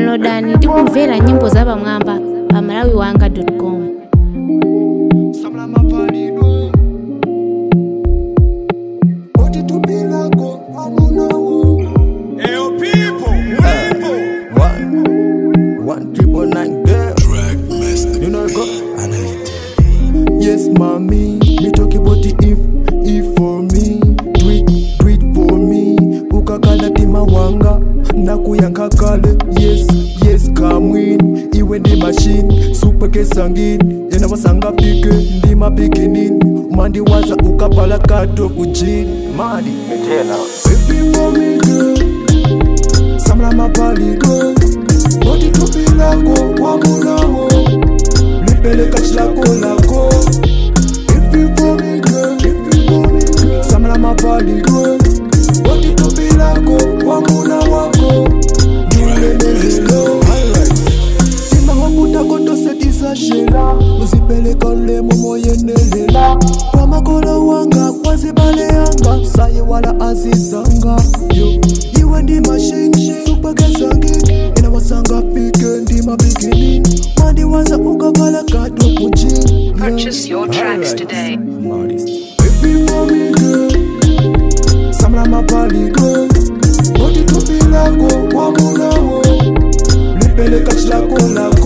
downloadani ndi kumvera nyimbo zapamwamba pa malawiwanga com Eyo people, people. One, one triple nine girl. You know go. Yes, mommy. Me talk about the if, if for me. Do it, do it for me. Ukakala tima wanga. Nakuyanka kale. Yes, yes, come in. Iwe ndi machine. Super kesangin. Yena wasanga pike. Ndima beginning. Mandi waza ukapala kato kujin. Madi. Baby for me girl. Samla mapali girl. Boti tupi lako wamulaho lipeleka chilako lako If you for me girl, if you for me girl Samla mapali girl Boti tupi lako wamula wako Niulelelelo Tima hokuta koto setisa shela Uzipeleka lemo moyenelela Kwa makolo wanga kwa zibale yanga Saye wala azizanga Yo, iwe ndi machine Super kesangi Ina wasanga pike ndi mabikini Mandi waza ukakala kato kujini Purchase your tracks today. Baby for me girl Samla mapali girl Boti tupi lako wamulaho Lipeleka chilako lako